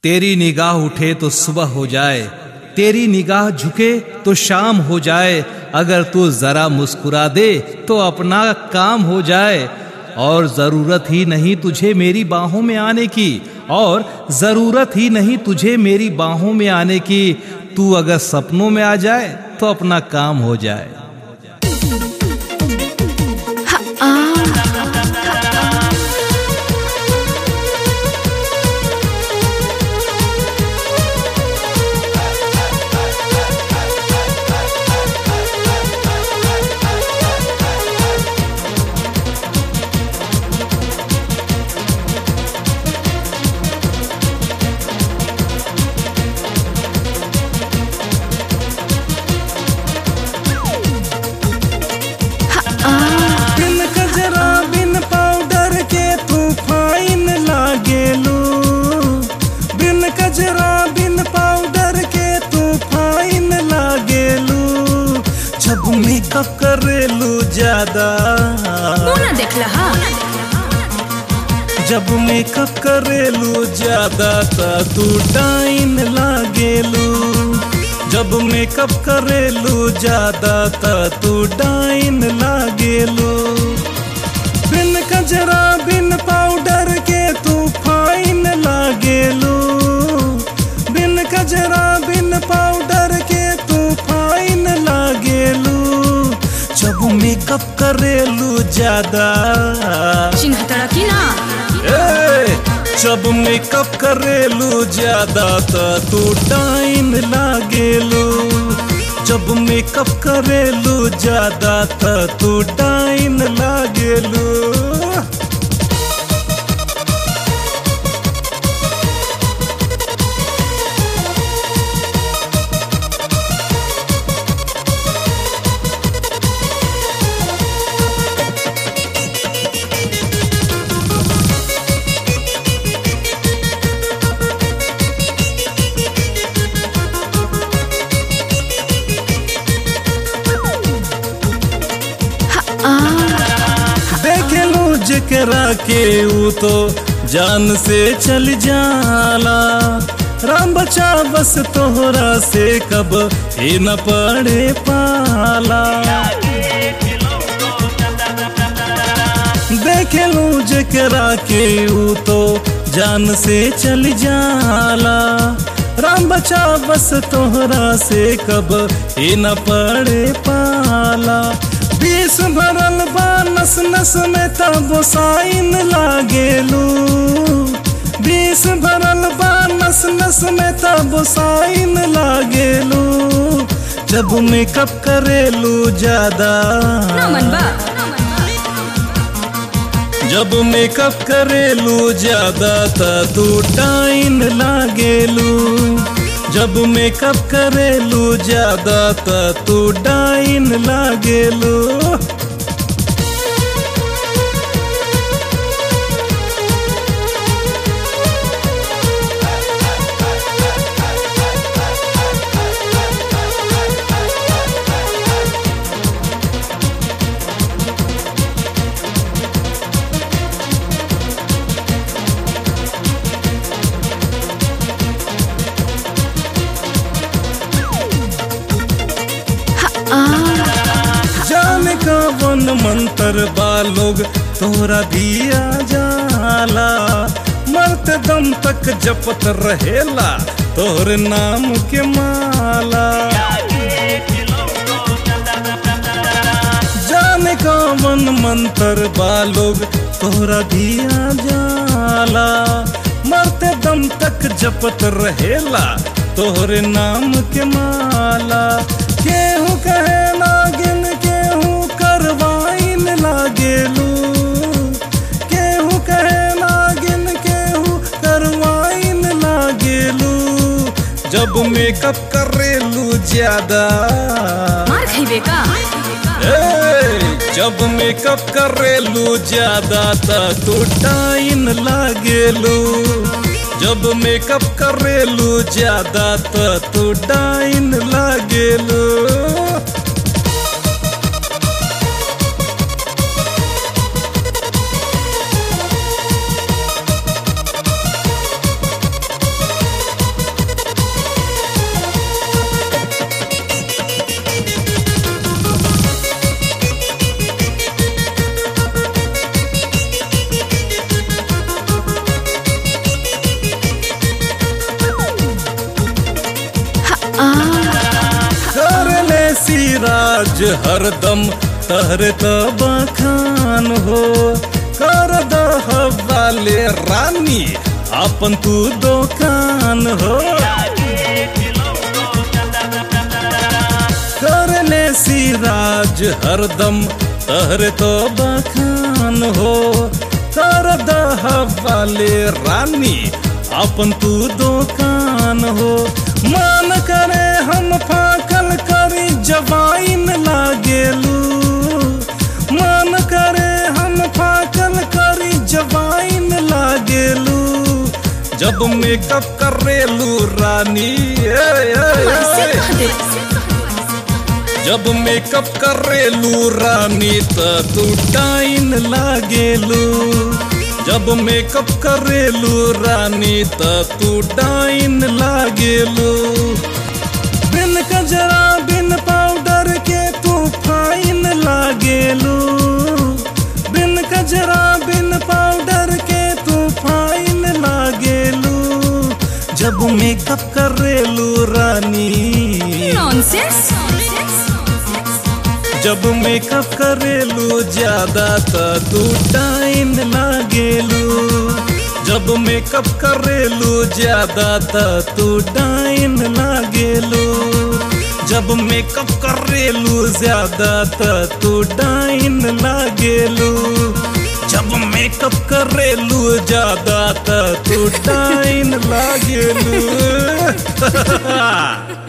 तेरी निगाह उठे तो सुबह हो जाए तेरी निगाह झुके तो शाम हो जाए अगर तू जरा मुस्कुरा दे तो अपना काम हो जाए और जरूरत ही नहीं तुझे मेरी बाहों में आने की और जरूरत ही नहीं तुझे मेरी बाहों में आने की तू अगर सपनों में आ जाए तो अपना काम हो जाए बिन कजरा बिन पाउडर के तू फाइन लागेलू बिन कजरा बिन पाउडर के तू फाइन लागेलू जब मेकअप करेलू ज्यादा मुंह ना देखला हा जब मेकअप करेलू ज्यादा ता तू डाइन लागेलू जब मेकअप करेलू ज्यादा ता तू डाइन लागेलू बिन कजरा बिन पाउडर के तू फाइन लागेलू बिन कजरा बिन पाउडर के तू फाइन लागेलू जब मेकअप करेलू ज्यादा चिन्ह तड़की ना ए, जब मेकअप करेलू ज्यादा त तू टाइम लागेलू जब मेकअप करेलू ज्यादा त तू टाइम लागेलू देखेलू जकरा के ऊ तो जान से चल जाला राम बचा बस तोहरा से कब ही न पड़े पाला देखेलू जकरा के ऊ तो जान से चल जाला राम बचा बस तोहरा से कब ही न पड़े पाला बीस भरल बा नस नस में तब साइन लागेलू बीस भरल बा नस नस में तब साइन लागेलू जब मेकअप करेलू ज्यादा ना मन बा जब मेकअप करेलू ज्यादा त तू टाइन लागेलू जब मेकअप करेलू ज्यादा त तू डाइन लागेलू जाने का वन मंत्र बालोग तोरा भी आ जाला मरत दम तक जपत रहेला तोहर नाम के माला जाने का मन मंत्र बालोग तोहरा भी आ जाला मरते दम तक जपत रहेला तोहरे नाम के माला केहू कहे नागिन केहू करवाइन लागेलू केहू कहे नागिन केहू करवाइन लागेलू जब मेकअप करेलू ज्यादा मार खइबे का ए, जब मेकअप करेलू ज्यादा त तू टाइन लागेलू जब मेकअप करेलू ज्यादा त तू टाइन लागेलू सिराज हरदम तहरे त बखान हो कर दह वाले रानी अपन तू दुकान हो करले सिराज हरदम तहरे तो बखान हो कर दह वाले रानी अपन तू दुकान हो मान करे हम फाकल करी जवाइन लागेलू मान करे हम फाकल करी जवाइन लागेलू जब मेकअप करेलू रानी ए, ए, ऐसे ए, कह दे जब मेकअप करेलू रानी त तू टाइन लागेलू जब मेकअप करेलू रानी त तू डाइन लागेलू बिन कजरा बिन पाउडर के तू फाइन लागेलू बिन कजरा बिन पाउडर के तू फाइन लागेलू जब मेकअप करेलू रानी नॉनसेंस जब मेकअप करेलू ज्यादा त तू टाइन लागेलू जब मेकअप करेलू ज्यादा त तू टाइन लागेलू जब मेकअप करेलू ज्यादा त तू डाइन लागेलू जब मेकअप करेलू ज्यादा त तू डाइन लागेलू